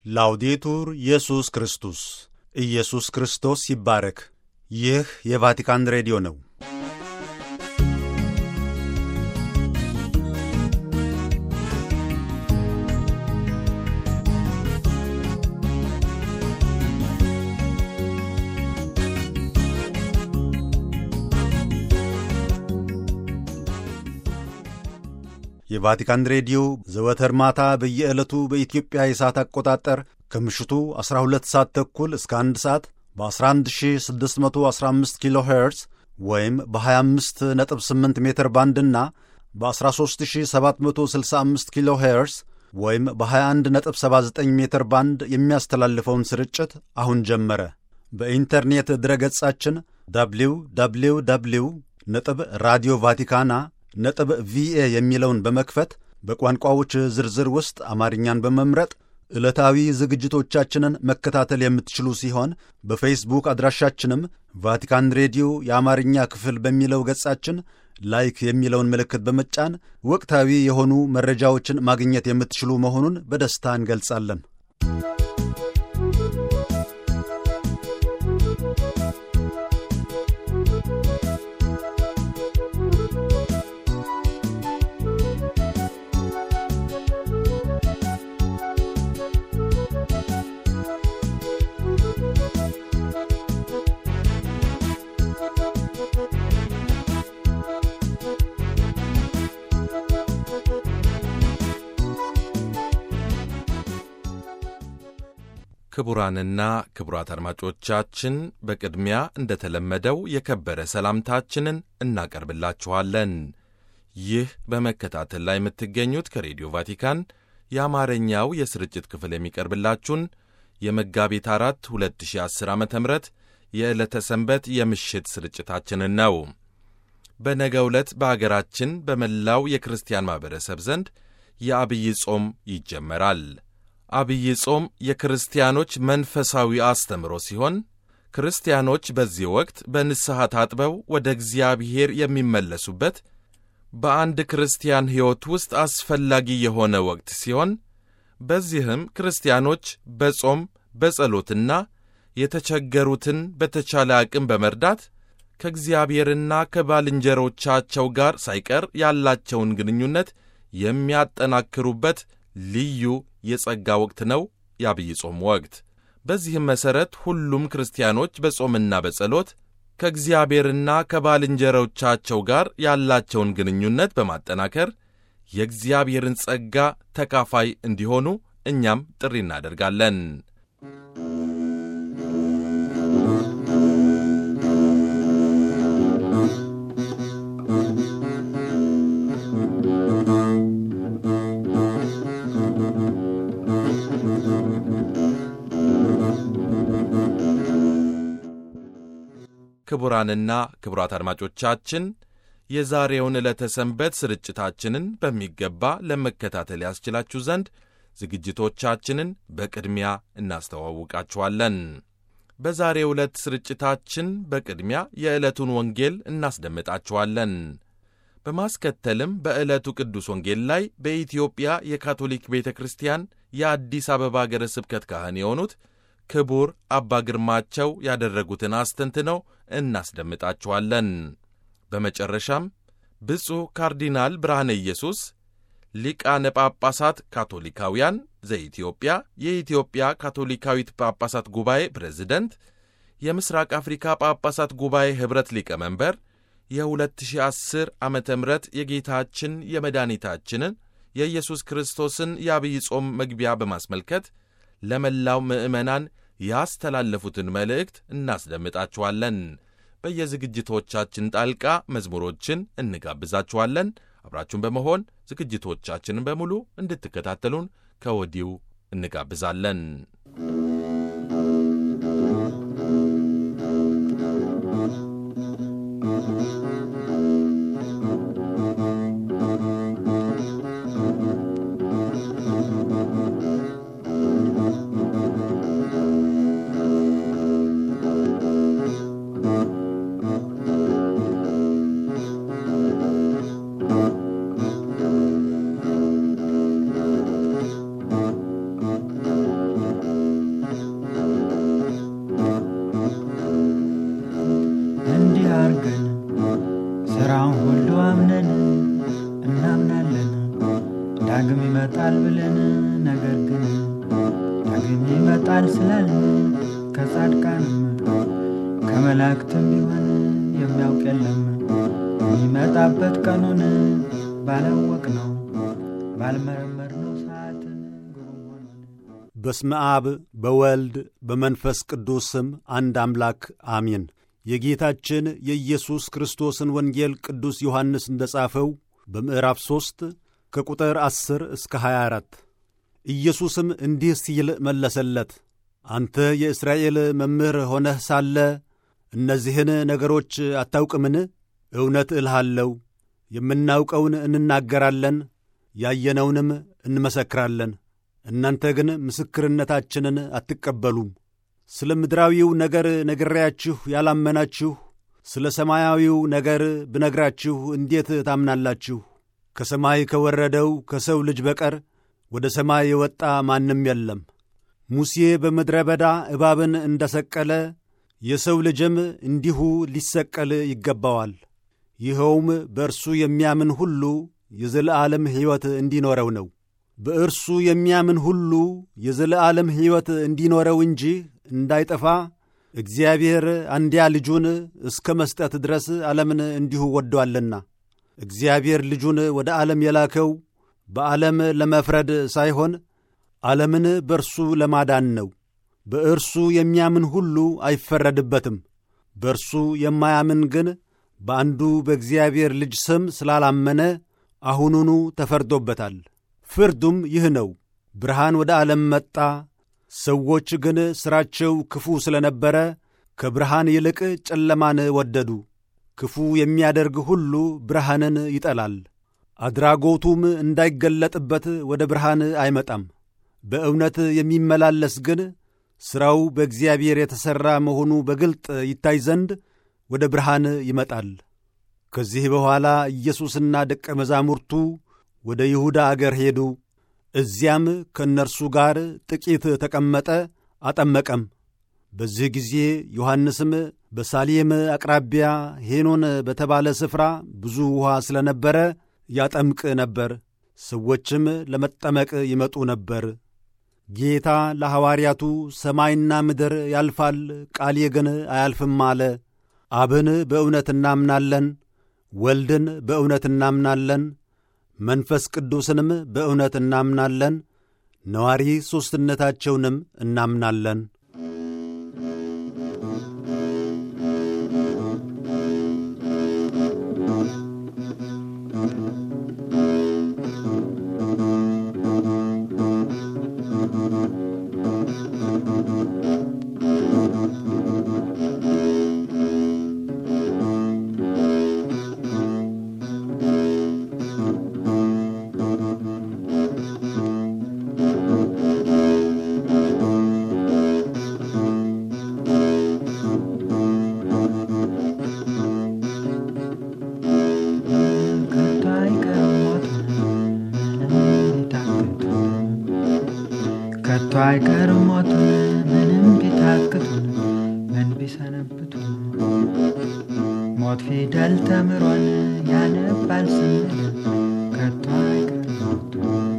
ላውዴቱር ኢየሱስ ክርስቶስ ኢየሱስ ክርስቶስ ይባረክ። ይህ የቫቲካን ሬዲዮ ነው። የቫቲካን ሬዲዮ ዘወትር ማታ በየዕለቱ በኢትዮጵያ የሰዓት አቆጣጠር ከምሽቱ 12 ሰዓት ተኩል እስከ 1 ሰዓት በ11615 ኪሎ ሄርዝ ወይም በ258 ሜትር ባንድና በ13765 ኪሎ ሄርዝ ወይም በ2179 ሜትር ባንድ የሚያስተላልፈውን ስርጭት አሁን ጀመረ። በኢንተርኔት ድረገጻችን ደብሊው ደብሊው ደብሊው ነጥብ ራዲዮ ቫቲካና ነጥብ ቪኤ የሚለውን በመክፈት በቋንቋዎች ዝርዝር ውስጥ አማርኛን በመምረጥ ዕለታዊ ዝግጅቶቻችንን መከታተል የምትችሉ ሲሆን በፌስቡክ አድራሻችንም ቫቲካን ሬዲዮ የአማርኛ ክፍል በሚለው ገጻችን ላይክ የሚለውን ምልክት በመጫን ወቅታዊ የሆኑ መረጃዎችን ማግኘት የምትችሉ መሆኑን በደስታ እንገልጻለን። ክቡራንና ክቡራት አድማጮቻችን በቅድሚያ እንደተለመደው የከበረ ሰላምታችንን እናቀርብላችኋለን። ይህ በመከታተል ላይ የምትገኙት ከሬዲዮ ቫቲካን የአማርኛው የስርጭት ክፍል የሚቀርብላችሁን የመጋቢት አራት 2010 ዓ ም የዕለተ ሰንበት የምሽት ስርጭታችንን ነው። በነገ ዕለት በአገራችን በመላው የክርስቲያን ማኅበረሰብ ዘንድ የአብይ ጾም ይጀመራል። አብይ ጾም የክርስቲያኖች መንፈሳዊ አስተምሮ ሲሆን ክርስቲያኖች በዚህ ወቅት በንስሐ ታጥበው ወደ እግዚአብሔር የሚመለሱበት በአንድ ክርስቲያን ሕይወት ውስጥ አስፈላጊ የሆነ ወቅት ሲሆን በዚህም ክርስቲያኖች በጾም በጸሎትና የተቸገሩትን በተቻለ አቅም በመርዳት ከእግዚአብሔርና ከባልንጀሮቻቸው ጋር ሳይቀር ያላቸውን ግንኙነት የሚያጠናክሩበት ልዩ የጸጋ ወቅት ነው የአብይ ጾም ወቅት። በዚህም መሠረት ሁሉም ክርስቲያኖች በጾምና በጸሎት ከእግዚአብሔርና ከባልንጀሮቻቸው ጋር ያላቸውን ግንኙነት በማጠናከር የእግዚአብሔርን ጸጋ ተካፋይ እንዲሆኑ እኛም ጥሪ እናደርጋለን። ክቡራንና ክቡራት አድማጮቻችን የዛሬውን ዕለተ ሰንበት ስርጭታችንን በሚገባ ለመከታተል ያስችላችሁ ዘንድ ዝግጅቶቻችንን በቅድሚያ እናስተዋውቃችኋለን። በዛሬው ዕለት ስርጭታችን በቅድሚያ የዕለቱን ወንጌል እናስደምጣችኋለን። በማስከተልም በዕለቱ ቅዱስ ወንጌል ላይ በኢትዮጵያ የካቶሊክ ቤተ ክርስቲያን የአዲስ አበባ አገረ ስብከት ካህን የሆኑት ክቡር አባ ግርማቸው ያደረጉትን አስተንትነው እናስደምጣችኋለን። በመጨረሻም ብፁዕ ካርዲናል ብርሃነ ኢየሱስ ሊቃነ ጳጳሳት ካቶሊካውያን ዘኢትዮጵያ የኢትዮጵያ ካቶሊካዊት ጳጳሳት ጉባኤ ፕሬዝደንት፣ የምስራቅ አፍሪካ ጳጳሳት ጉባኤ ኅብረት ሊቀመንበር የ2010 ዓ ም የጌታችን የመድኃኒታችንን የኢየሱስ ክርስቶስን የአብይ ጾም መግቢያ በማስመልከት ለመላው ምዕመናን ያስተላለፉትን መልእክት እናስደምጣችኋለን። በየዝግጅቶቻችን ጣልቃ መዝሙሮችን እንጋብዛችኋለን። አብራችሁን በመሆን ዝግጅቶቻችንን በሙሉ እንድትከታተሉን ከወዲሁ እንጋብዛለን። ግን ይመጣል ስላልን ከጻድቃንም ከመላእክትም ቢሆን የሚያውቅ የለም የሚመጣበት ቀኑን ባላወቅ ነው ባልመረመር ነው ሰዓትን ግሩም ሆኖን በስመ አብ በወልድ በመንፈስ ቅዱስ ስም አንድ አምላክ አሚን። የጌታችን የኢየሱስ ክርስቶስን ወንጌል ቅዱስ ዮሐንስ እንደ ጻፈው በምዕራፍ ሦስት ከቁጥር ዐሥር እስከ 24 ኢየሱስም እንዲህ ሲል መለሰለት፣ አንተ የእስራኤል መምህር ሆነህ ሳለ እነዚህን ነገሮች አታውቅምን? እውነት እልሃለሁ የምናውቀውን እንናገራለን፣ ያየነውንም እንመሰክራለን። እናንተ ግን ምስክርነታችንን አትቀበሉም። ስለ ምድራዊው ነገር ነግሬያችሁ ያላመናችሁ፣ ስለ ሰማያዊው ነገር ብነግራችሁ እንዴት ታምናላችሁ? ከሰማይ ከወረደው ከሰው ልጅ በቀር ወደ ሰማይ የወጣ ማንም የለም። ሙሴ በምድረ በዳ እባብን እንደ ሰቀለ የሰው ልጅም እንዲሁ ሊሰቀል ይገባዋል። ይኸውም በእርሱ የሚያምን ሁሉ የዘለዓለም ሕይወት እንዲኖረው ነው። በእርሱ የሚያምን ሁሉ የዘለዓለም ሕይወት እንዲኖረው እንጂ እንዳይጠፋ እግዚአብሔር አንድያ ልጁን እስከ መስጠት ድረስ ዓለምን እንዲሁ ወዶአልና። እግዚአብሔር ልጁን ወደ ዓለም የላከው በዓለም ለመፍረድ ሳይሆን ዓለምን በእርሱ ለማዳን ነው። በእርሱ የሚያምን ሁሉ አይፈረድበትም። በእርሱ የማያምን ግን በአንዱ በእግዚአብሔር ልጅ ስም ስላላመነ አሁኑኑ ተፈርዶበታል። ፍርዱም ይህ ነው፣ ብርሃን ወደ ዓለም መጣ። ሰዎች ግን ሥራቸው ክፉ ስለ ነበረ ከብርሃን ይልቅ ጨለማን ወደዱ። ክፉ የሚያደርግ ሁሉ ብርሃንን ይጠላል፣ አድራጎቱም እንዳይገለጥበት ወደ ብርሃን አይመጣም። በእውነት የሚመላለስ ግን ሥራው በእግዚአብሔር የተሠራ መሆኑ በግልጥ ይታይ ዘንድ ወደ ብርሃን ይመጣል። ከዚህ በኋላ ኢየሱስና ደቀ መዛሙርቱ ወደ ይሁዳ አገር ሄዱ። እዚያም ከእነርሱ ጋር ጥቂት ተቀመጠ፣ አጠመቀም። በዚህ ጊዜ ዮሐንስም በሳሌም አቅራቢያ ሄኖን በተባለ ስፍራ ብዙ ውኃ ስለ ነበረ ያጠምቅ ነበር። ሰዎችም ለመጠመቅ ይመጡ ነበር። ጌታ ለሐዋርያቱ ሰማይና ምድር ያልፋል፣ ቃሌ ግን አያልፍም አለ። አብን በእውነት እናምናለን፣ ወልድን በእውነት እናምናለን፣ መንፈስ ቅዱስንም በእውነት እናምናለን፣ ነዋሪ ሦስትነታቸውንም እናምናለን። ከቶ አይቀርም ሞት ምንም ቢታክቱ ከቶ አይቀርም ሞት ምንም ቢታክቱ ምን ቢሰነብቱ ሞት ፊደል ተምሮን ያነባል ስንል ከቶ አይቀርም ሞቱ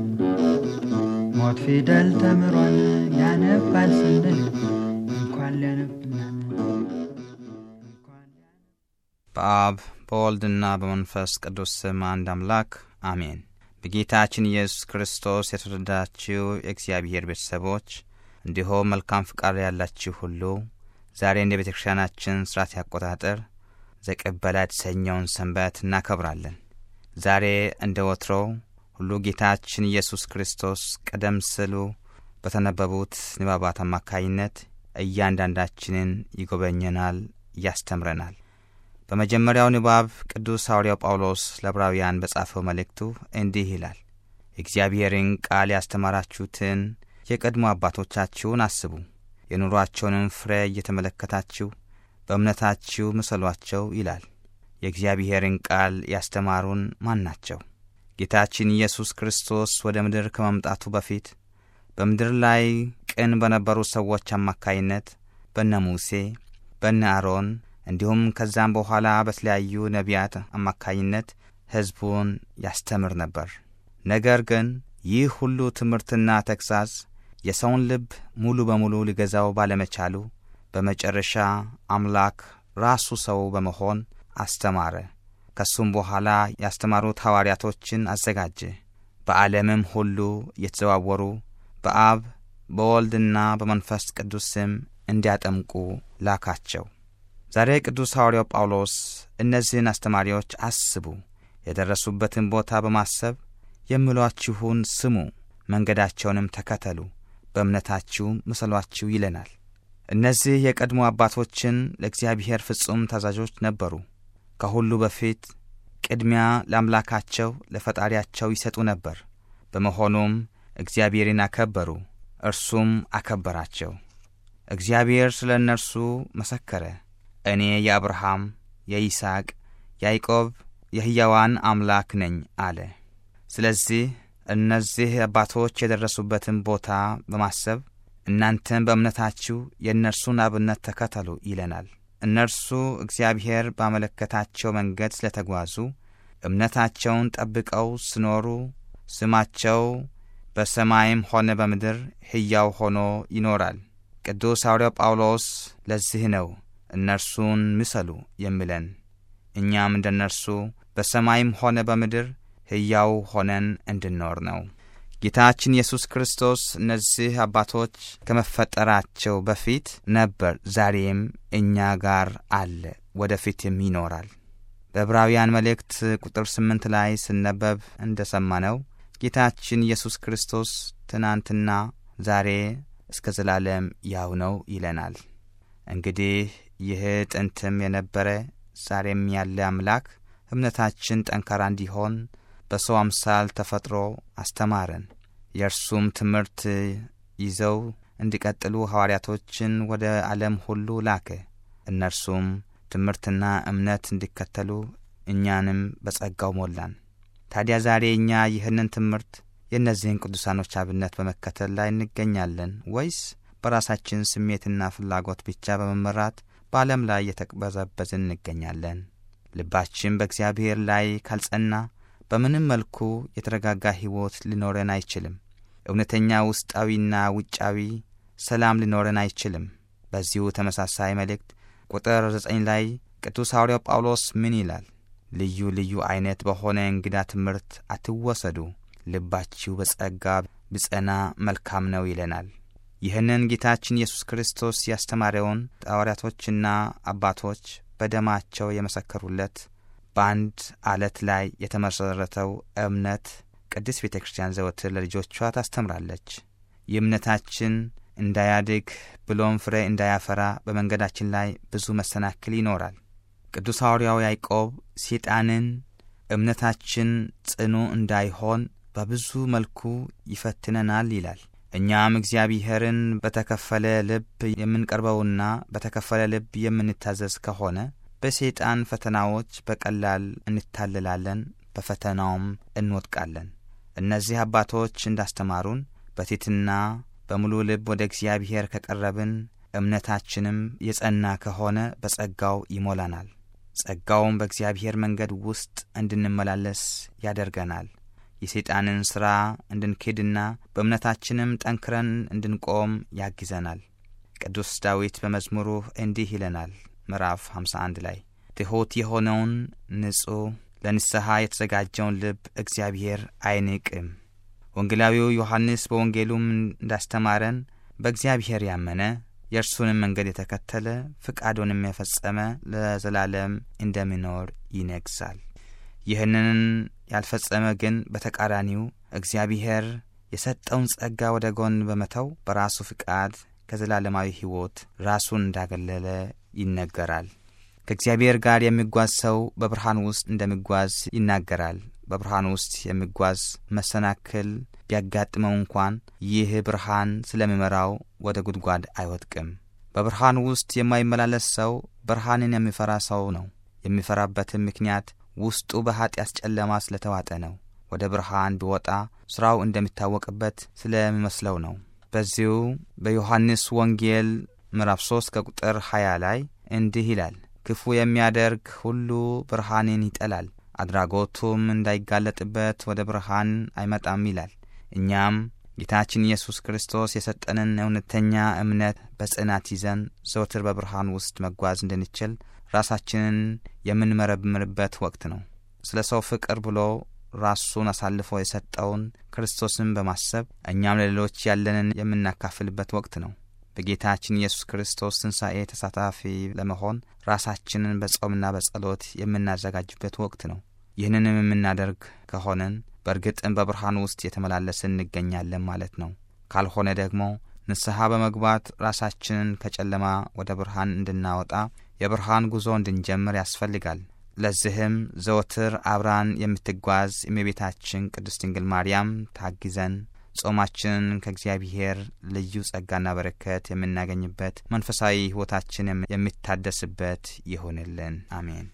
ሞት ፊደል ተምሮን ያነባል ስንል እንኳን ሊያነብናል እንኳን በአብ በወልድና በመንፈስ ቅዱስ ስም አንድ አምላክ አሜን። በጌታችን ኢየሱስ ክርስቶስ የተወደዳችሁ የእግዚአብሔር ቤተሰቦች እንዲሁም መልካም ፍቃድ ያላችሁ ሁሉ ዛሬ እንደ ቤተ ክርስቲያናችን ሥርዓት አቆጣጠር ዘቅበላ የተሰኘውን ሰንበት እናከብራለን። ዛሬ እንደ ወትሮው ሁሉ ጌታችን ኢየሱስ ክርስቶስ ቀደም ሲሉ በተነበቡት ንባባት አማካይነት እያንዳንዳችንን ይጎበኘናል፣ ያስተምረናል። በመጀመሪያው ንባብ ቅዱስ ሐዋርያው ጳውሎስ ለዕብራውያን በጻፈው መልእክቱ እንዲህ ይላል። የእግዚአብሔርን ቃል ያስተማራችሁትን የቀድሞ አባቶቻችሁን አስቡ፣ የኑሯቸውንም ፍሬ እየተመለከታችሁ በእምነታችሁ ምሰሏቸው ይላል። የእግዚአብሔርን ቃል ያስተማሩን ማን ናቸው? ጌታችን ኢየሱስ ክርስቶስ ወደ ምድር ከመምጣቱ በፊት በምድር ላይ ቅን በነበሩ ሰዎች አማካይነት በነ ሙሴ በነ አሮን እንዲሁም ከዛም በኋላ በተለያዩ ነቢያት አማካይነት ሕዝቡን ያስተምር ነበር። ነገር ግን ይህ ሁሉ ትምህርትና ተግሣጽ የሰውን ልብ ሙሉ በሙሉ ሊገዛው ባለመቻሉ በመጨረሻ አምላክ ራሱ ሰው በመሆን አስተማረ። ከሱም በኋላ ያስተማሩት ሐዋርያቶችን አዘጋጀ። በዓለምም ሁሉ እየተዘዋወሩ በአብ በወልድና በመንፈስ ቅዱስ ስም እንዲያጠምቁ ላካቸው። ዛሬ ቅዱስ ሐዋርያው ጳውሎስ እነዚህን አስተማሪዎች አስቡ፣ የደረሱበትን ቦታ በማሰብ የምሏችሁን ስሙ፣ መንገዳቸውንም ተከተሉ፣ በእምነታችሁ ምሰሏችሁ ይለናል። እነዚህ የቀድሞ አባቶችን ለእግዚአብሔር ፍጹም ታዛዦች ነበሩ። ከሁሉ በፊት ቅድሚያ ለአምላካቸው ለፈጣሪያቸው ይሰጡ ነበር። በመሆኑም እግዚአብሔርን አከበሩ፣ እርሱም አከበራቸው። እግዚአብሔር ስለ እነርሱ መሰከረ። እኔ የአብርሃም የይስሐቅ፣ ያዕቆብ የሕያዋን አምላክ ነኝ አለ። ስለዚህ እነዚህ አባቶች የደረሱበትን ቦታ በማሰብ እናንተም በእምነታችሁ የእነርሱን አብነት ተከተሉ ይለናል። እነርሱ እግዚአብሔር ባመለከታቸው መንገድ ስለተጓዙ እምነታቸውን ጠብቀው ስኖሩ ስማቸው በሰማይም ሆነ በምድር ሕያው ሆኖ ይኖራል። ቅዱስ ሐዋርያው ጳውሎስ ለዚህ ነው እነርሱን ምሰሉ የሚለን። እኛም እንደ እነርሱ በሰማይም ሆነ በምድር ሕያው ሆነን እንድንኖር ነው። ጌታችን ኢየሱስ ክርስቶስ እነዚህ አባቶች ከመፈጠራቸው በፊት ነበር፣ ዛሬም እኛ ጋር አለ፣ ወደፊትም ይኖራል። በዕብራውያን መልእክት ቁጥር ስምንት ላይ ስነበብ እንደ ሰማነው ጌታችን ኢየሱስ ክርስቶስ ትናንትና ዛሬ እስከ ዘላለም ያው ነው ይለናል። እንግዲህ ይህ ጥንትም የነበረ ዛሬም ያለ አምላክ እምነታችን ጠንካራ እንዲሆን በሰው አምሳል ተፈጥሮ አስተማረን። የእርሱም ትምህርት ይዘው እንዲቀጥሉ ሐዋርያቶችን ወደ ዓለም ሁሉ ላከ። እነርሱም ትምህርትና እምነት እንዲከተሉ እኛንም በጸጋው ሞላን። ታዲያ ዛሬ እኛ ይህንን ትምህርት የእነዚህን ቅዱሳኖች አብነት በመከተል ላይ እንገኛለን ወይስ በራሳችን ስሜትና ፍላጎት ብቻ በመመራት በዓለም ላይ እየተቅበዘበዝን እንገኛለን? ልባችን በእግዚአብሔር ላይ ካልጸና በምንም መልኩ የተረጋጋ ሕይወት ሊኖረን አይችልም። እውነተኛ ውስጣዊና ውጫዊ ሰላም ሊኖረን አይችልም። በዚሁ ተመሳሳይ መልእክት ቁጥር ዘጠኝ ላይ ቅዱስ ሐዋርያው ጳውሎስ ምን ይላል? ልዩ ልዩ ዐይነት በሆነ እንግዳ ትምህርት አትወሰዱ፣ ልባችሁ በጸጋ ብጸና መልካም ነው ይለናል። ይህንን ጌታችን ኢየሱስ ክርስቶስ ያስተማረውን ሐዋርያቶችና አባቶች በደማቸው የመሰከሩለት በአንድ አለት ላይ የተመሠረተው እምነት ቅድስት ቤተ ክርስቲያን ዘወትር ለልጆቿ ታስተምራለች። የእምነታችን እንዳያድግ ብሎም ፍሬ እንዳያፈራ በመንገዳችን ላይ ብዙ መሰናክል ይኖራል። ቅዱስ ሐዋርያው ያዕቆብ ሰይጣንን እምነታችን ጽኑ እንዳይሆን በብዙ መልኩ ይፈትነናል ይላል። እኛም እግዚአብሔርን በተከፈለ ልብ የምንቀርበውና በተከፈለ ልብ የምንታዘዝ ከሆነ በሰይጣን ፈተናዎች በቀላል እንታለላለን፣ በፈተናውም እንወድቃለን። እነዚህ አባቶች እንዳስተማሩን በትሕትና በሙሉ ልብ ወደ እግዚአብሔር ከቀረብን እምነታችንም የጸና ከሆነ በጸጋው ይሞላናል። ጸጋውም በእግዚአብሔር መንገድ ውስጥ እንድንመላለስ ያደርገናል። የሰይጣንን ሥራ እንድንክድና በእምነታችንም ጠንክረን እንድንቆም ያግዘናል። ቅዱስ ዳዊት በመዝሙሩ እንዲህ ይለናል ምዕራፍ 51 ላይ ትሑት የሆነውን ንጹሕ ለንስሐ የተዘጋጀውን ልብ እግዚአብሔር አይንቅም። ወንጌላዊው ዮሐንስ በወንጌሉም እንዳስተማረን በእግዚአብሔር ያመነ የእርሱንም መንገድ የተከተለ ፍቃዱንም የፈጸመ ለዘላለም እንደሚኖር ይነግሣል። ይህንን ያልፈጸመ ግን በተቃራኒው እግዚአብሔር የሰጠውን ጸጋ ወደ ጎን በመተው በራሱ ፍቃድ ከዘላለማዊ ሕይወት ራሱን እንዳገለለ ይነገራል። ከእግዚአብሔር ጋር የሚጓዝ ሰው በብርሃን ውስጥ እንደሚጓዝ ይናገራል። በብርሃን ውስጥ የሚጓዝ መሰናክል ቢያጋጥመው እንኳን ይህ ብርሃን ስለሚመራው ወደ ጉድጓድ አይወድቅም። በብርሃን ውስጥ የማይመላለስ ሰው ብርሃንን የሚፈራ ሰው ነው። የሚፈራበትም ምክንያት ውስጡ በኀጢአት ጨለማ ስለተዋጠ ነው። ወደ ብርሃን ቢወጣ ሥራው እንደሚታወቅበት ስለሚመስለው ነው። በዚሁ በዮሐንስ ወንጌል ምዕራፍ 3 ከቁጥር 20 ላይ እንዲህ ይላል፣ ክፉ የሚያደርግ ሁሉ ብርሃንን ይጠላል፣ አድራጎቱም እንዳይጋለጥበት ወደ ብርሃን አይመጣም ይላል። እኛም ጌታችን ኢየሱስ ክርስቶስ የሰጠንን እውነተኛ እምነት በጽናት ይዘን ዘውትር በብርሃን ውስጥ መጓዝ እንድንችል ራሳችንን የምንመረምርበት ወቅት ነው። ስለ ሰው ፍቅር ብሎ ራሱን አሳልፎ የሰጠውን ክርስቶስን በማሰብ እኛም ለሌሎች ያለንን የምናካፍልበት ወቅት ነው። በጌታችን ኢየሱስ ክርስቶስ ትንሣኤ ተሳታፊ ለመሆን ራሳችንን በጾምና በጸሎት የምናዘጋጅበት ወቅት ነው። ይህንንም የምናደርግ ከሆንን በእርግጥም በብርሃን ውስጥ የተመላለስን እንገኛለን ማለት ነው። ካልሆነ ደግሞ ንስሐ በመግባት ራሳችንን ከጨለማ ወደ ብርሃን እንድናወጣ የብርሃን ጉዞ እንድንጀምር ያስፈልጋል። ለዚህም ዘወትር አብራን የምትጓዝ እመቤታችን ቅድስት ድንግል ማርያም ታግዘን ጾማችንን ከእግዚአብሔር ልዩ ጸጋና በረከት የምናገኝበት መንፈሳዊ ሕይወታችን የሚታደስበት ይሆንልን። አሜን።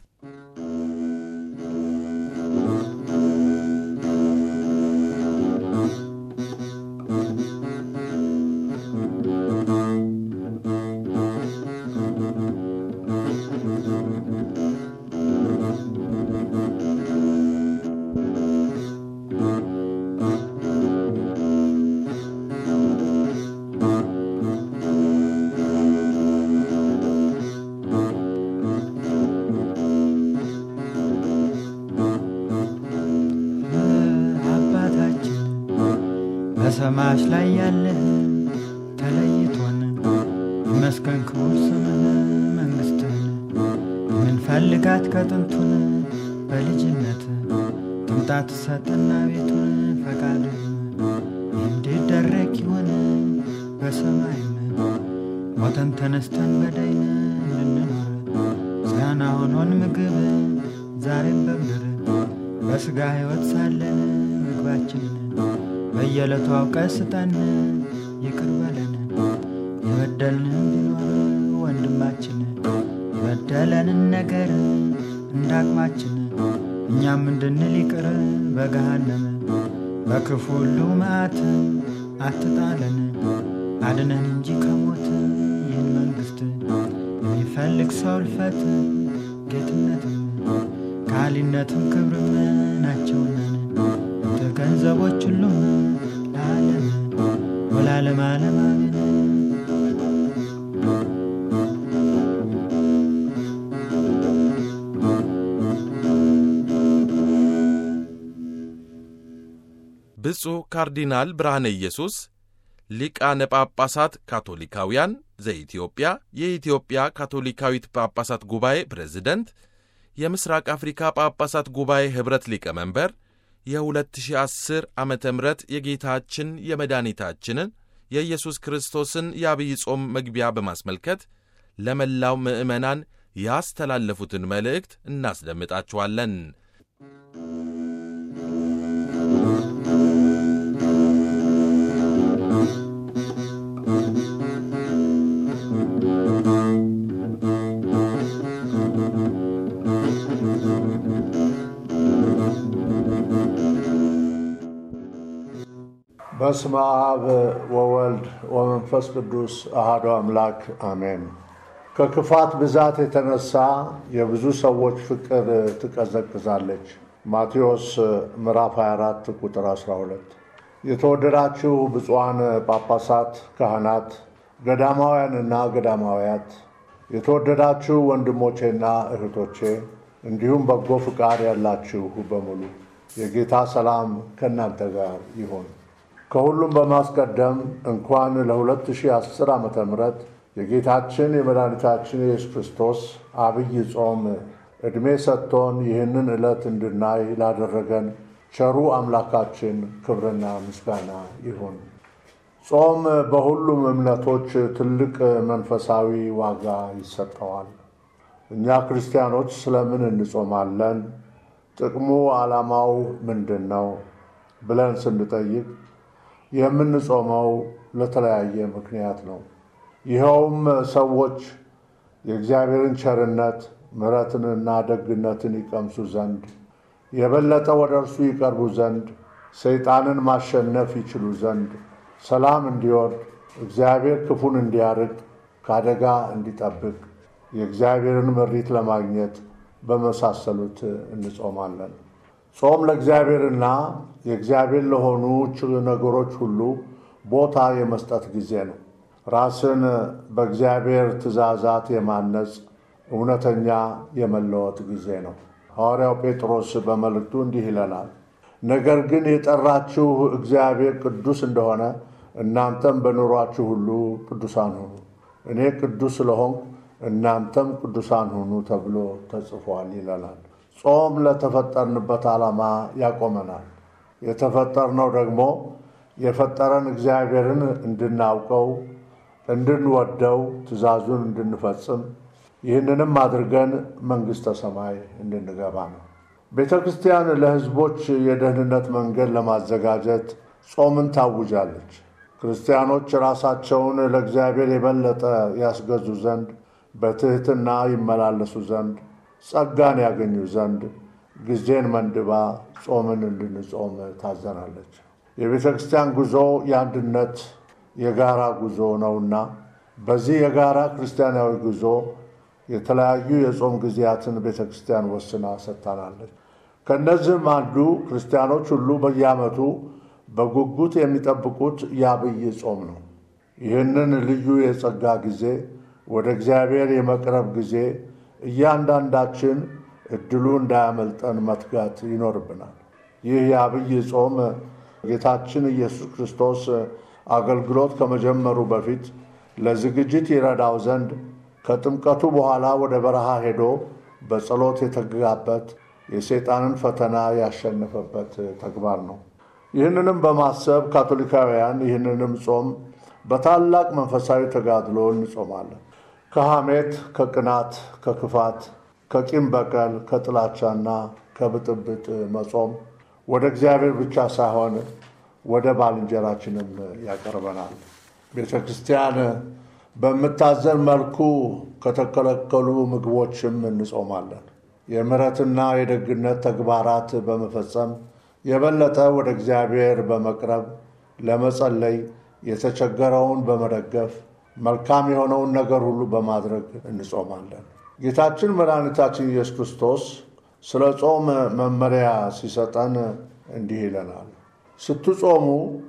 አባታችን በሰማያት ላይ ያለህ ተለይቶን ይመስገን ክቡር ስምህ መንግሥትህን የምንፈልጋት ከጥንቱን በልጅነት ትምጣት ሰጠና ቤቱን ፈቃድህ እንዲደረግ ይሆን በሰማይም ሞተን ተነስተን በዳይን እንድንኖር ምስጋና ሆኖን ምግብ ዛሬም በምድር በሥጋ ሕይወት ሳለን ምግባችንን በየዕለቱ አውቀ ስጠን፣ ይቅር በለን የበደልንም ቢኖር ወንድማችን የበደለንን ነገር እንዳቅማችን እኛም እንድንል ይቅር በገሃነም በክፉ ሁሉ መዓት አትጣለን፣ አድነን እንጂ ከሞት ይህን መንግሥት የሚፈልግ ሰው እልፈት ጌትነትም ካሊነትም ክብርም ናቸውና እንተ ገንዘቦች ሁሉም ለዓለም ወላለም ዓለም አሜን። ብፁዕ ካርዲናል ብርሃነ ኢየሱስ ሊቃነ ጳጳሳት ካቶሊካውያን ዘኢትዮጵያ የኢትዮጵያ ካቶሊካዊት ጳጳሳት ጉባኤ ፕሬዝደንት የምስራቅ አፍሪካ ጳጳሳት ጉባኤ ኅብረት ሊቀመንበር የ2010 ዓ ም የጌታችን የመድኃኒታችንን የኢየሱስ ክርስቶስን የአብይ ጾም መግቢያ በማስመልከት ለመላው ምዕመናን ያስተላለፉትን መልእክት እናስደምጣችኋለን። በስመ አብ ወወልድ ወመንፈስ ቅዱስ አሐዱ አምላክ አሜን። ከክፋት ብዛት የተነሳ የብዙ ሰዎች ፍቅር ትቀዘቅዛለች። ማቴዎስ ምዕራፍ 24 ቁጥር 12። የተወደዳችሁ ብፁዓን ጳጳሳት፣ ካህናት፣ ገዳማውያንና ገዳማውያት፣ የተወደዳችሁ ወንድሞቼና እህቶቼ እንዲሁም በጎ ፍቃድ ያላችሁ በሙሉ የጌታ ሰላም ከእናንተ ጋር ይሁን። ከሁሉም በማስቀደም እንኳን ለ2010 ዓ ም የጌታችን የመድኃኒታችን የኢየሱስ ክርስቶስ አብይ ጾም ዕድሜ ሰጥቶን ይህንን ዕለት እንድናይ ላደረገን ቸሩ አምላካችን ክብርና ምስጋና ይሁን። ጾም በሁሉም እምነቶች ትልቅ መንፈሳዊ ዋጋ ይሰጠዋል። እኛ ክርስቲያኖች ስለምን እንጾማለን? ጥቅሙ ዓላማው ምንድን ነው? ብለን ስንጠይቅ የምንጾመው ለተለያየ ምክንያት ነው። ይኸውም ሰዎች የእግዚአብሔርን ቸርነት ምሕረትንና ደግነትን ይቀምሱ ዘንድ የበለጠ ወደ እርሱ ይቀርቡ ዘንድ ሰይጣንን ማሸነፍ ይችሉ ዘንድ ሰላም እንዲወርድ እግዚአብሔር ክፉን እንዲያርቅ ከአደጋ እንዲጠብቅ የእግዚአብሔርን ምሪት ለማግኘት በመሳሰሉት እንጾማለን። ጾም ለእግዚአብሔርና የእግዚአብሔር ለሆኑ ነገሮች ሁሉ ቦታ የመስጠት ጊዜ ነው። ራስን በእግዚአብሔር ትእዛዛት የማነጽ እውነተኛ የመለወጥ ጊዜ ነው። ሐዋርያው ጴጥሮስ በመልእክቱ እንዲህ ይለናል፣ ነገር ግን የጠራችሁ እግዚአብሔር ቅዱስ እንደሆነ እናንተም በኑሯችሁ ሁሉ ቅዱሳን ሁኑ፣ እኔ ቅዱስ ስለሆንኩ እናንተም ቅዱሳን ሁኑ ተብሎ ተጽፏል ይለናል። ጾም ለተፈጠርንበት ዓላማ ያቆመናል። የተፈጠርነው ደግሞ የፈጠረን እግዚአብሔርን እንድናውቀው፣ እንድንወደው፣ ትእዛዙን እንድንፈጽም ይህንንም አድርገን መንግሥተ ሰማይ እንድንገባ ነው። ቤተ ክርስቲያን ለሕዝቦች የደህንነት መንገድ ለማዘጋጀት ጾምን ታውጃለች። ክርስቲያኖች ራሳቸውን ለእግዚአብሔር የበለጠ ያስገዙ ዘንድ በትሕትና ይመላለሱ ዘንድ ጸጋን ያገኙ ዘንድ ጊዜን መንድባ ጾምን እንድንጾም ታዘናለች። የቤተ ክርስቲያን ጉዞ የአንድነት የጋራ ጉዞ ነውና በዚህ የጋራ ክርስቲያናዊ ጉዞ የተለያዩ የጾም ጊዜያትን ቤተ ክርስቲያን ወስና ሰጥታናለች። ከእነዚህም አንዱ ክርስቲያኖች ሁሉ በየዓመቱ በጉጉት የሚጠብቁት የአብይ ጾም ነው። ይህንን ልዩ የጸጋ ጊዜ ወደ እግዚአብሔር የመቅረብ ጊዜ እያንዳንዳችን እድሉ እንዳያመልጠን መትጋት ይኖርብናል። ይህ የአብይ ጾም ጌታችን ኢየሱስ ክርስቶስ አገልግሎት ከመጀመሩ በፊት ለዝግጅት ይረዳው ዘንድ ከጥምቀቱ በኋላ ወደ በረሃ ሄዶ በጸሎት የተጋበት የሰይጣንን ፈተና ያሸነፈበት ተግባር ነው። ይህንንም በማሰብ ካቶሊካውያን ይህንንም ጾም በታላቅ መንፈሳዊ ተጋድሎ እንጾማለን። ከሐሜት፣ ከቅናት፣ ከክፋት፣ ከቂም በቀል፣ ከጥላቻና ከብጥብጥ መጾም ወደ እግዚአብሔር ብቻ ሳይሆን ወደ ባልንጀራችንም ያቀርበናል። ቤተ ክርስቲያን በምታዘን መልኩ ከተከለከሉ ምግቦችም እንጾማለን። የምሕረትና የደግነት ተግባራት በመፈጸም የበለጠ ወደ እግዚአብሔር በመቅረብ ለመጸለይ፣ የተቸገረውን በመደገፍ መልካም የሆነውን ነገር ሁሉ በማድረግ እንጾማለን። ጌታችን መድኃኒታችን ኢየሱስ ክርስቶስ ስለ ጾም መመሪያ ሲሰጠን እንዲህ ይለናል። ስትጾሙ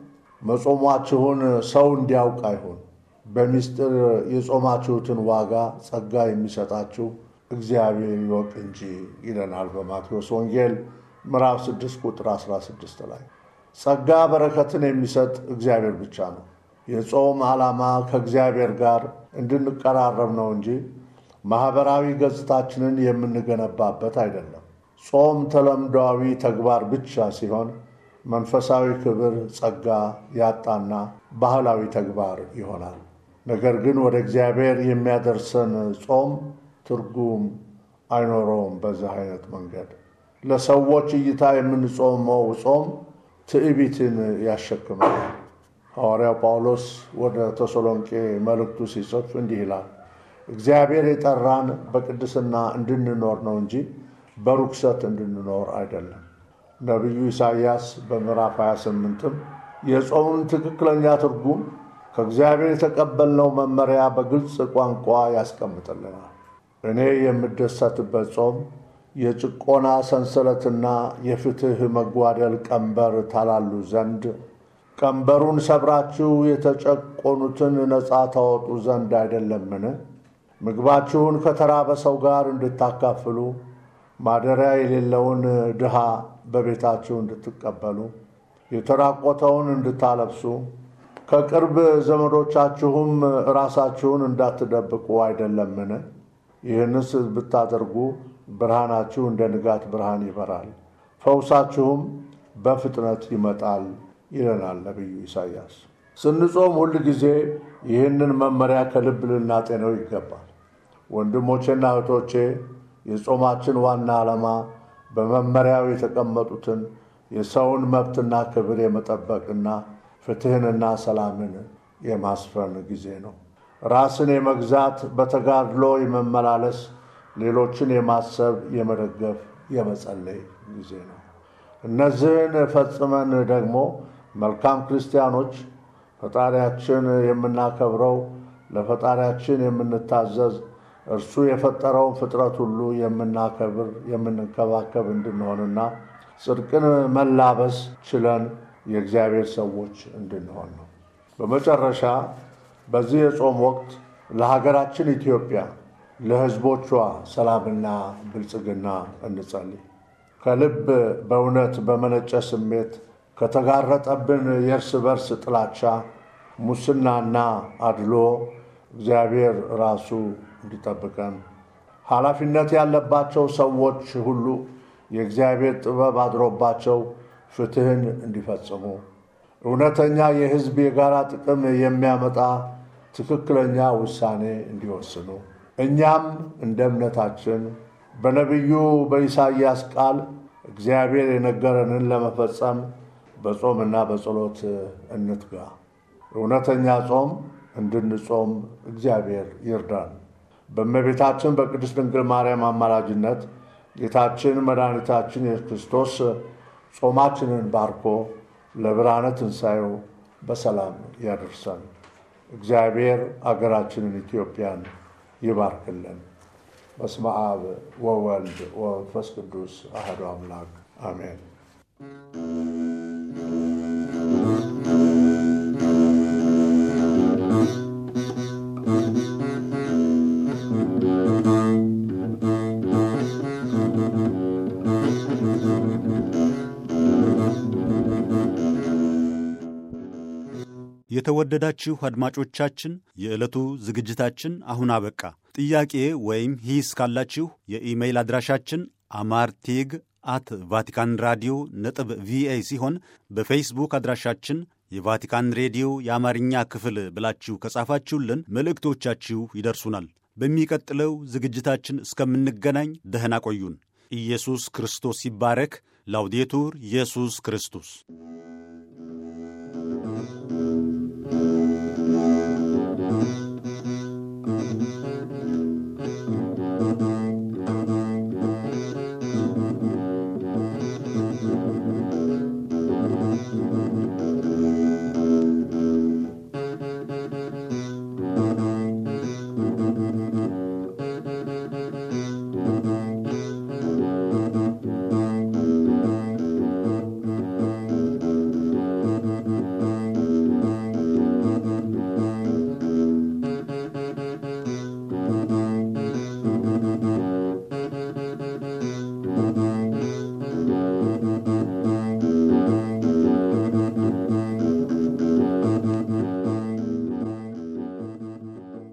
መጾሟችሁን ሰው እንዲያውቅ አይሁን፣ በምስጢር የጾማችሁትን ዋጋ ጸጋ የሚሰጣችሁ እግዚአብሔር ይወቅ እንጂ ይለናል በማቴዎስ ወንጌል ምዕራፍ 6 ቁጥር 16 ላይ። ጸጋ በረከትን የሚሰጥ እግዚአብሔር ብቻ ነው። የጾም ዓላማ ከእግዚአብሔር ጋር እንድንቀራረብ ነው እንጂ ማኅበራዊ ገጽታችንን የምንገነባበት አይደለም። ጾም ተለምዷዊ ተግባር ብቻ ሲሆን መንፈሳዊ ክብር፣ ጸጋ ያጣና ባህላዊ ተግባር ይሆናል። ነገር ግን ወደ እግዚአብሔር የሚያደርሰን ጾም ትርጉም አይኖረውም። በዚህ አይነት መንገድ ለሰዎች እይታ የምንጾመው ጾም ትዕቢትን ያሸክማል። ሐዋርያው ጳውሎስ ወደ ተሰሎንቄ መልእክቱ ሲጽፍ እንዲህ ይላል፣ እግዚአብሔር የጠራን በቅድስና እንድንኖር ነው እንጂ በርኩሰት እንድንኖር አይደለም። ነቢዩ ኢሳይያስ በምዕራፍ 28ም የጾሙን ትክክለኛ ትርጉም ከእግዚአብሔር የተቀበልነው መመሪያ በግልጽ ቋንቋ ያስቀምጥልናል። እኔ የምደሰትበት ጾም የጭቆና ሰንሰለትና የፍትሕ መጓደል ቀንበር ታላሉ ዘንድ ቀንበሩን ሰብራችሁ የተጨቆኑትን ነፃ ታወጡ ዘንድ አይደለምን? ምግባችሁን ከተራበ ሰው ጋር እንድታካፍሉ ማደሪያ የሌለውን ድሃ በቤታችሁ እንድትቀበሉ የተራቆተውን እንድታለብሱ ከቅርብ ዘመዶቻችሁም ራሳችሁን እንዳትደብቁ አይደለምን? ይህንስ ብታደርጉ ብርሃናችሁ እንደ ንጋት ብርሃን ይበራል፣ ፈውሳችሁም በፍጥነት ይመጣል ይለናል ነቢዩ ኢሳይያስ። ስንጾም ሁል ጊዜ ይህንን መመሪያ ከልብ ልናጤነው ይገባል። ወንድሞቼና እህቶቼ የጾማችን ዋና ዓላማ በመመሪያው የተቀመጡትን የሰውን መብትና ክብር የመጠበቅና ፍትሕንና ሰላምን የማስፈን ጊዜ ነው። ራስን የመግዛት በተጋድሎ የመመላለስ ሌሎችን የማሰብ የመደገፍ፣ የመጸለይ ጊዜ ነው። እነዚህን ፈጽመን ደግሞ መልካም ክርስቲያኖች ፈጣሪያችን የምናከብረው ለፈጣሪያችን የምንታዘዝ እርሱ የፈጠረውን ፍጥረት ሁሉ የምናከብር የምንከባከብ እንድንሆንና ጽድቅን መላበስ ችለን የእግዚአብሔር ሰዎች እንድንሆን ነው። በመጨረሻ በዚህ የጾም ወቅት ለሀገራችን ኢትዮጵያ ለሕዝቦቿ ሰላምና ብልጽግና እንጸልይ። ከልብ በእውነት በመነጨ ስሜት ከተጋረጠብን የእርስ በርስ ጥላቻ፣ ሙስናና አድሎ እግዚአብሔር ራሱ እንዲጠብቀን ኃላፊነት ያለባቸው ሰዎች ሁሉ የእግዚአብሔር ጥበብ አድሮባቸው ፍትሕን እንዲፈጽሙ እውነተኛ የሕዝብ የጋራ ጥቅም የሚያመጣ ትክክለኛ ውሳኔ እንዲወስኑ እኛም እንደ እምነታችን በነቢዩ በኢሳይያስ ቃል እግዚአብሔር የነገረንን ለመፈጸም በጾምና በጸሎት እንትጋ። እውነተኛ ጾም እንድንጾም እግዚአብሔር ይርዳን። በእመቤታችን በቅድስት ድንግል ማርያም አማላጅነት ጌታችን መድኃኒታችን ኢየሱስ ክርስቶስ ጾማችንን ባርኮ ለብርሃነ ትንሣኤው በሰላም ያደርሰን። እግዚአብሔር አገራችንን ኢትዮጵያን ይባርክልን። በስመ አብ ወወልድ ወመንፈስ ቅዱስ አሐዱ አምላክ አሜን። የተወደዳችሁ አድማጮቻችን የዕለቱ ዝግጅታችን አሁን አበቃ። ጥያቄ ወይም ሂስ ካላችሁ የኢሜይል አድራሻችን አማርቴግ አት ቫቲካን ራዲዮ ነጥብ ቪኦኤ ሲሆን በፌስቡክ አድራሻችን የቫቲካን ሬዲዮ የአማርኛ ክፍል ብላችሁ ከጻፋችሁልን መልእክቶቻችሁ ይደርሱናል። በሚቀጥለው ዝግጅታችን እስከምንገናኝ ደህና ቆዩን። ኢየሱስ ክርስቶስ ይባረክ። ላውዴቱር ኢየሱስ ክርስቶስ